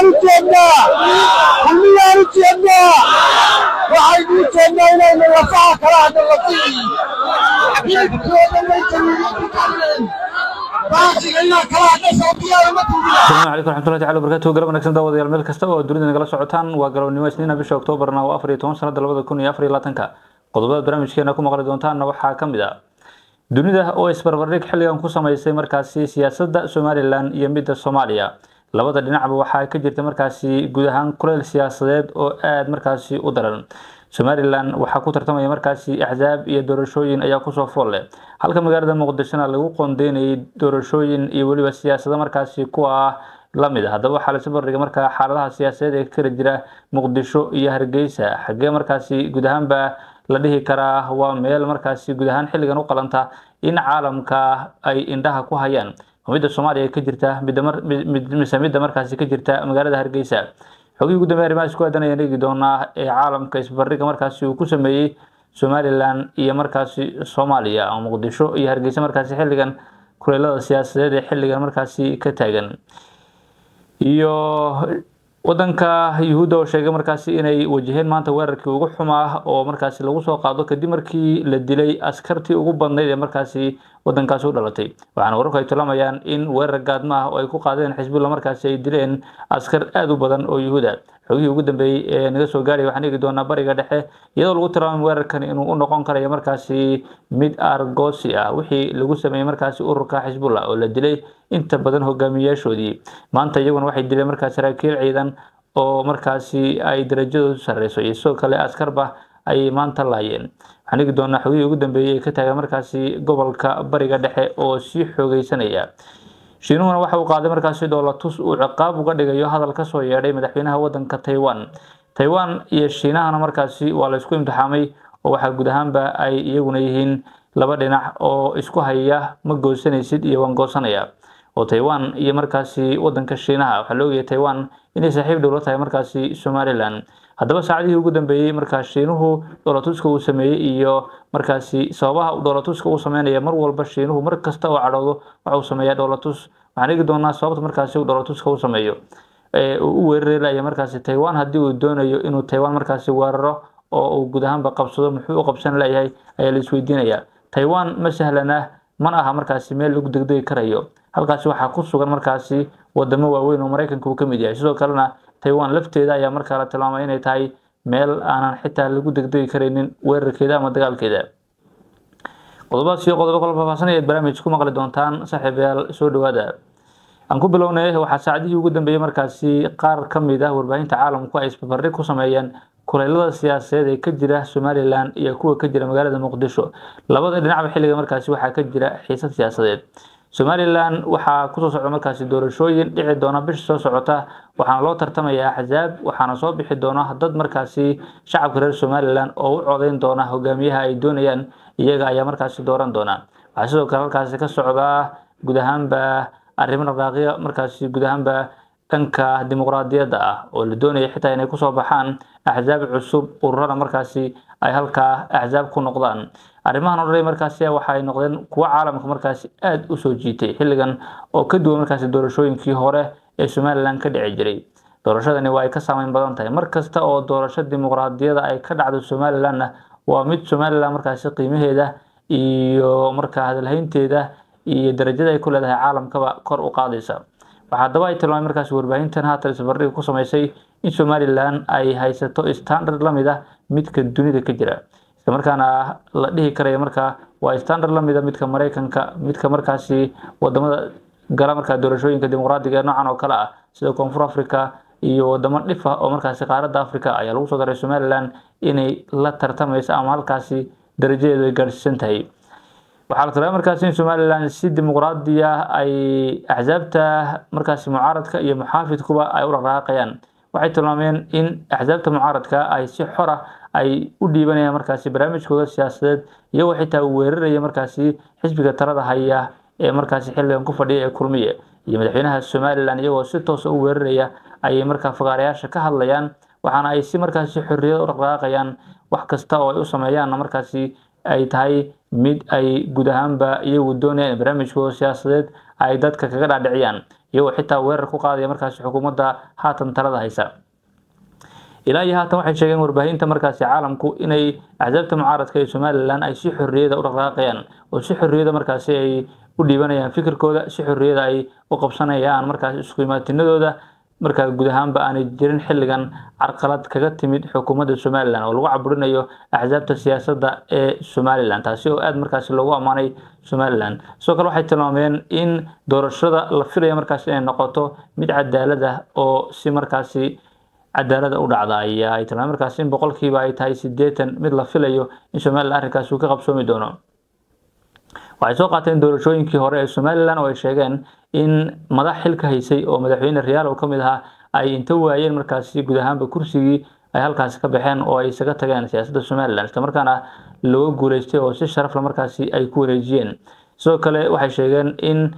kulmiyaan u jeednaa kulmiyaan u jeednaa waxaynu u jeednaa inaynu lafaha kala hadno lafihii hilibkooda maytaniin baasiga inaan kala hadno sawdiyaada ma tuudiya asalaamu calaykum waraxmatullahi tacala wabarakaatuhu galab wanaagsan daawadayaal meel kasta oo dunida nagala socotaan waa galabnimo isniina bisha oktoobarna waa afar iyo toban sanada labada kun iyo afar iyo labaatanka qodobada barnaamijkeena ku maqli doontaanna waxaa ka mid ah dunida oo isbarbardhig xilligan ku samaysay markaasi siyaasadda somalilan iyo midda soomaaliya labada dhinacba waxaa ka jirta markaasi guud ahaan kuleyl siyaasadeed oo aada markaasi u daran somalilan waxaa ku tartamaya markaasi axsaab iyo doorashooyin ayaa kusoo fool leh halka magaalada muqdishona lagu qoondeynayay doorashooyin iyo weliba siyaasado markaasi kuwa ah lamid ah haddaba waxaa lasi bardhigay markaa xaaladaha siyaasadeed ee ka kala jira muqdisho iyo hargeysa xaggee markaasi guud ahaanba la dhihi karaa waa meel markaasi guud ahaan xilligan u qalanta in caalamka ay indhaha ku hayaan midda soomaaliya ka jirta mise midda markaasi ka jirta magaalada hargeysa xogihii ugu dambeya arrimahaas ku aadan ayaan eegi doonaa ee caalamka isbardhiga markaasi uu ku sameeyey somalilan iyo markaasi soomaaliya oo muqdisho iyo hargeysa markaasi xilligan kuleelada siyaasadeed ee xilligan markaasi ka taagan iyo wadanka yuhuudda oo sheegay markaasi inay wajaheen maanta weerarkii ugu xumaa oo markaasi lagu soo qaado kadib markii la dilay askartii ugu badnayd ee markaasi wadankaasi u dhalatay waxaana wararku ay tilmaamayaan in weerar gaadma ah oo ay ku qaadeen xisbullah markaasi ay dileen askar aada u badan oo yuhuuda xogihii ugu dambeeyey ee naga soo gaaraya waxaan eegi doonaa bariga dhexe iyadoo lagu tilmaamay weerarkan inuu u noqon karayo markaasi mid argosi ah wixii lagu sameeyey markaasi ururka xisbullah oo la dilay inta badan hogaamiyayaashoodii maanta iyaguna waxay dileen markaas saraakiil ciidan oo markaasi ay darajadoodu sareyso iyo sidoo kale askarba ayay maanta laayeen waxaan eegi doonaa xogihii ugu dambeeyey ee ka taagan markaasi gobolka bariga dhexe oo sii xoogeysanaya shiinuhuna waxa uu qaaday markaasi dhoolatus uu ciqaab uga dhigayo hadal kasoo yeedhay madaxweynaha wadanka taiwan taiwan iyo shiinahana markaasi waa la isku imtixaamay oo waxaa guud ahaanba ay iyaguna yihiin laba dhinac oo isku haya ma goosanaysid iyo waan goosanaya oo taiwan iyo markaasi wadanka shiinaha waxaa la ogayay taiwan inay saaxiib dhowla tahay markaasi somalilan haddaba saacadihii ugu dambeeyey markaa shiinuhu dhoolatuska uu sameeyey iyo markaasi sababaha dhoolatuska uu sameynaya mar walba shiinuhu mar kasta oo cadhoodo waxa uu sameeyaa dhoolatus waxaan eegi doonaa sababta markaasi uu dhoolatuska u sameeyo uu u weerarelaya markaasi taiwan haddii uu doonayo inuu taiwan markaasi weeraro oo uu guud ahaanba qabsado muxuu u qabsan layahay ayaa la isweydiinaya taiwan ma sahlana mana aha markaasi meel lagu degdegi karayo halkaasi waxaa ku sugan markaasi wadamo waaweyn oo maraykanka uu ka mid yahay sidoo kalena taiwan lafteeda ayaa markaa la tilmaamay inay tahay meel aanan xitaa lagu degdegi karaynin weerarkeeda ama dagaalkeeda qodobadaas iyo qodobo kala faahfaahsan ayaad barnaamij ku maqli doontaan saaxiibayaal soo dhawaada aan ku bilownay waxaa saacadihii ugu dambeeyey markaasi qaar ka mid ah warbaahinta caalamku ay isbarbardhig ku sameeyeen kuleylada siyaasadeed ee ka jira somalilan iyo kuwa ka jira magaalada muqdisho labada dhinacba xilliga markaasi waxaa ka jira xiisad siyaasadeed somalilan waxaa kusoo socda markaasi doorashooyin dhici doona bisha soo socota waxaana loo tartamaya axsaab waxaana soo bixi doona dad markaasi shacabka reer somalilan oo u codeyn doona hogaamiyaha ay doonayaan iyaga ayaa markaasi dooran doona waxaa sidoo kale halkaasi ka socdaa guud ahaanba arrimo dhaqaaqyo markaasi guud ahaanba dhanka dimuqraadiyadda ah oo la doonaya xitaa inay kusoo baxaan axsaab cusub ururada markaasi ay halkaa axsaab ku noqdaan arrimahan o dhan markaasi waxay noqdeen kuwo caalamka markaasi aada u soo jiitay xilligan oo ka duwan markaasi doorashooyinkii hore ee somalilan ka dhici jiray doorashadani waa ay ka saameyn badan tahay mar kasta oo doorasho dimuqraadiyada ay ka dhacdo somalilanna waa mid somalilan markaasi qiimaheeda iyo markaa hadalhaynteeda iyo darajada ay ku leedahay caalamkaba kor u qaadaysa waxaa haddaba ay tilmaamay markaasi warbaahintan haatan isbardhiga ku samaysay in somalilan ay haysato standard lamid ah midka dunida ka jira islamarkaana la dhihi karaya markaa waa standard lamid a midka maraykanka midka markaasi wadamada gala markaa doorashooyinka dimuqraadiga ee noocan oo kale ah sida koonfur africa iyo wadamo dhif ah oo markaasi qaaradda africa ayaa lagu soo daray somalilan inay la tartamayso ama halkaasi darajadeedu ay gaadhsiisan tahay waxaa la tilmaamay markaasi in somalilan si dimuqraadiya ay axsaabta markaasi mucaaradka iyo muxaafidkuba ay u dhaqaaqayaan waxay tilmaameen in axsaabta mucaaradka ay si xora ay u dhiibanayaan markaasi barnaamijkooda siyaasadeed iyagoo xitaa weeraraya markaasi xisbiga talada haya ee markaasi xilligan ku fadhiya ee kulmiye iyo madaxweynaha somalilan iyagoo si toosa u weeraraya ayay markaa fagaarayaasha ka hadlayaan waxaana ay si markaasi xorriyad u dhaqaaqayaan wax kasta oo ay u sameeyaanna markaasi ay tahay mid ay guud ahaanba iyagu doonayaan in barnaamijkooda siyaasadeed ay dadka kaga dhaadhiciyaan iyagoo xitaa weerar ku qaadaya markaasi xukuumadda haatan talada haysa ilaa iyo haatan waxay sheegeen warbaahinta markaasi caalamku inay axsaabta mucaaradka ee somalilan ay si xorriyada u dhaqaaqayaan oo si xorriyada markaasi ay u dhiibanayaan fikirkooda si xorriyada ay u qabsanayaan markaasi isku imaatinadooda markaa guud ahaanba aanay jirin xilligan carqalad kaga timid xukuumadda somalilan oo lagu caburinayo axsaabta siyaasadda ee somalilan taasi oo aada markaasi loogu ammaanay somalilan sidoo kale waxay tilmaameen in doorashada la filaya markaasi inay noqoto mid cadaalad ah oo si markaasi cadaalada u dhacda ayaa ay tilmaameen markaasi in boqolkiiba ay tahay sideetan mid la filayo in somalilan arrinkaasi uu ka qabsoomi doono waxay soo qaateen doorashooyinkii hore ee somalilan oo ay sheegeen in madax xilka haysay oo madaxweyne riyaal oo ka mid ahaa ay inta waayeen markaasi guud ahaanba kursigii ay halkaasi ka baxeen oo ay isaga tageen siyaasadda somalilan islamarkaana looga guuleystay oo si sharafla markaasi ay ku wareejiyeen sidoo kale waxay sheegeen in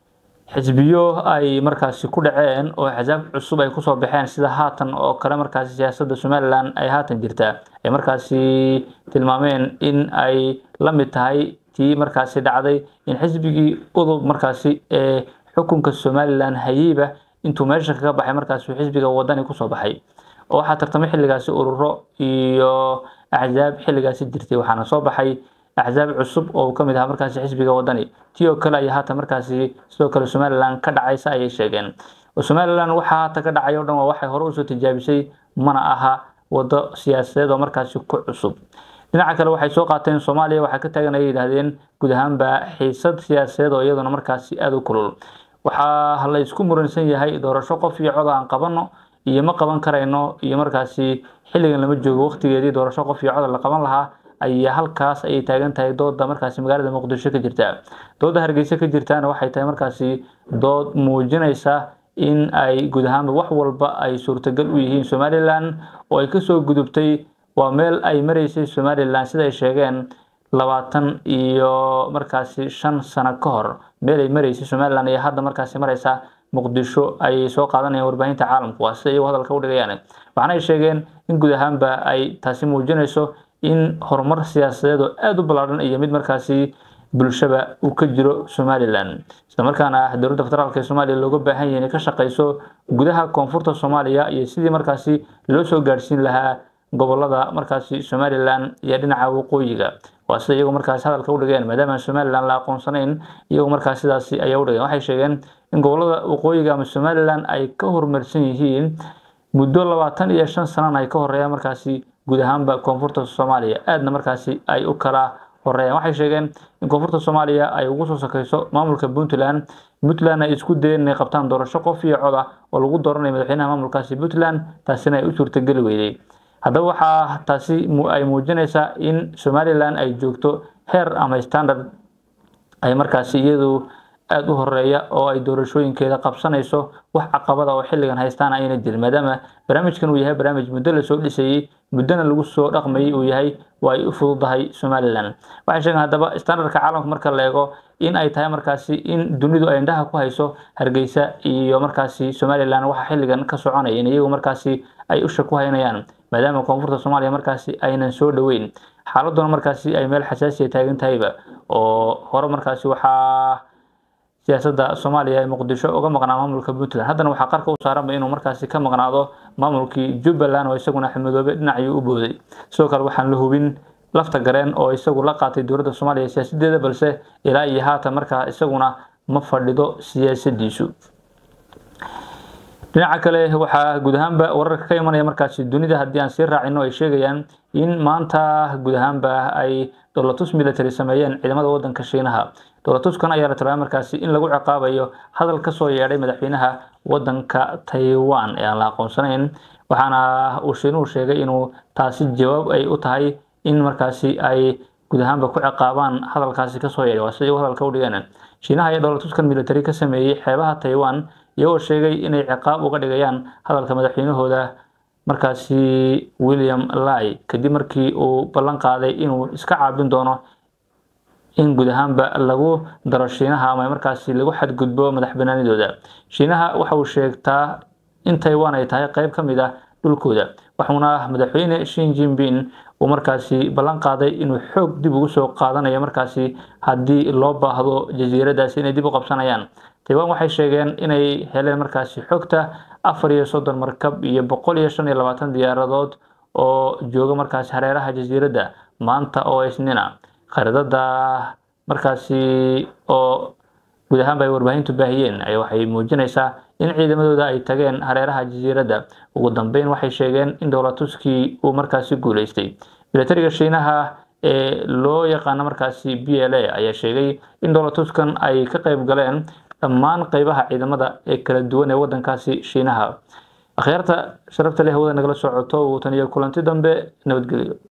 xisbiyo ay markaasi ku dhaceen oo axsaab cusub ay kusoo baxeen sida haatan oo kale markaasi siyaasadda somalilan ay haatan jirtaa ay markaasi tilmaameen in ay la mid tahay tii markaasi dhacday in xisbigii udub markaasi ee xukunka somalilan hayeyba intuu meesha kaga baxay markaasi xisbiga wadani kusoo baxay oo waxaa tartamay xilligaasi ururo iyo axsaab xilligaasi jirtay waxaana soo baxay axsaab cusub oo uu ka mid ahaa markaasi xisbiga wadani tii oo kale ayaa haatan markaasi sidoo kale somalilan ka dhacaysa ayay sheegeen somalilan waxaa haatan ka dhacay o dhan waa waxay hore usoo tijaabisay mana aha wado siyaasadeed oo markaasi ku cusub dhinaca kale waxay soo qaateen soomaaliya waxaa ka taagan ayay yidhaahdeen guud ahaanba xiisad siyaasadeed oo iyaduna markaasi aada u kulul waxaa la isku muransan yahay doorasho qof iyo cod aan qabano iyo ma qaban karayno iyo markaasi xilligan lama joogo waqtigeedii doorasho qof iyo cod la qaban lahaa ayaa halkaas ayay taagan tahay dooda markaasi magaalada muqdisho ka jirta dooda hargeysa ka jirtaana waxay tahay markaasi dood muujinaysa in ay guud ahaanba wax walba ay suurtagal u yihiin somalilan oo ay kasoo gudubtay waa meel ay mareysay somalilan sida ay sheegeen labaatan iyo markaasi shan sano ka hor meel ay mareysay somalilan ayaa hadda markaasi mareysa muqdisho ayay soo qaadanayaan warbaahinta caalamku waa sida iyagu hadalka u dhigayaan waxaana ay sheegeen in guud ahaanba ay taasi muujinayso in horumar siyaasadeed oo aada u ballaadhan iyo mid markaasi bulshaba uu ka jiro somalilan islamarkaana dowladda federaalk ee soomaaliya looga baahan yahay inay ka shaqeyso gudaha koonfurta soomaaliya iyo sidii markaasi loo soo gaadhsiin lahaa gobolada markaasi somalilan iyo dhinaca waqooyiga waa sida iyagu markaasi hadalka u dhigeen maadaama somalilan la aqoonsanayn iyagu markaas sidaasi ayaa u dhigeen waxay sheegeen in gobolada waqooyiga ama somalilan ay ka horumarsan yihiin muddo labaatan iyo shan sanana ay ka horeeyaan markaasi guud ahaanba koonfurta soomaaliya aadna markaasi ay u kala horeeyaan waxay sheegeen in koonfurta soomaaliya ay ugu soo sakeyso maamulka puntland puntland ay isku dayeen inay qabtaan doorasho qof iyo cod ah oo lagu dooranayo madaxweynaha maamulkaasi puntland taasina ay u suurtageli weyday haddaba waxaa taasi ay muujinaysaa in somalilan ay joogto heer ama standard ay markaasi iyadu aada u horeeya oo ay doorashooyinkeeda qabsanayso wax caqabada oo xilligan haystaan ayna jirin maadaama barnaamijkan uu yahay barnaamij muddo lasoo dhisayey muddona lagu soo dhaqmayay uu yahay waa ay u fududahay somalilan waxay sheegeen haddaba standardka caalamka marka la eego in ay tahay markaasi in dunidu ay indhaha ku hayso hargeysa iyo markaasi somalilan waxa xilligan ka soconaya in iyagu markaasi ay usha ku haynayaan maadaama koonfurta soomaaliya markaasi aynan soo dhoweyn xaaladuna markaasi ay meel xasaasiya taagan tahayba oo hore markaasi waxaa siyaasadda soomaaliya ee muqdisho uga maqnaa maamulka puntland haddana waxaa qarka u saaranba inuu markaasi ka maqnaado maamulkii jubbaland oo isaguna xamidoobe dhinacayuu u booday sidoo kale waxaan la hubin lafta gareen oo isagu la qaatay dowladda soomaaliya siyaasadeeda balse ilaa iyo haatan markaa isaguna ma fadhido siyaasadiisu dhinaca kale waxaa guud ahaanba wararka ka imanaya markaasi dunida haddii aan sii raacino ay sheegayaan in maanta guud ahaanba ay dowlatus military sameeyeen ciidamada wadanka shiinaha dowlatuskan ayaa la tilmaamay markaasi in lagu ciqaabayo hadal kasoo yeedhay madaxweynaha wadanka taiwan ee aan la aqoonsanayn waxaana uu shiinuhu sheegay inuu taasi jawaab ay u tahay in markaasi ay guud ahaanba ku ciqaabaan hadalkaasi kasoo yeedhay waa sida iyagu hadalka u dhigeen shiinaha ayaa dowlatuskan military ka sameeyey xeebaha taiwan iyagoo sheegay inay ciqaab uga dhigayaan hadalka madaxweynahooda markaasi william lai kadib markii uu ballan qaaday inuu iska caabin doono in guud ahaanba lagu daro shiinaha ama markaasi lagu xadgudbo madax banaanidooda shiinaha waxa uu sheegtaa in taiwan ay tahay qeyb ka mid ah dhulkooda waxuuna madaxweyne shin jinping uu markaasi ballan qaaday inuu xoog dib ugu soo qaadanayo markaasi haddii loo baahdo jasiiradaasi inay dib u qabsanayaan taiwan waxay sheegeen inay heleen markaasi xogta afar iyo soddon markab iyo boqol iyo shan iyo labaatan diyaaradood oo jooga markaasi hareeraha jasiiradda maanta oo isnina khariidada markaasi oo guud ahaanba ay warbaahintu baahiyeen ay waxay muujinaysaa in ciidamadooda ay tageen hareeraha jasiiradda ugu dambeyn waxay sheegeen in dowlatuskii uu markaasi guuleystay milatariga shiinaha ee loo yaqaano markaasi b l a ayaa sheegay in dowlatuskan ay ka qayb galeen dhammaan qeybaha ciidamada ee kala duwan ee wadankaasi shiinaha akhyaarta sharafta leh hawada nagala socoto uu tan iyo kulanti dambe nabadgelyo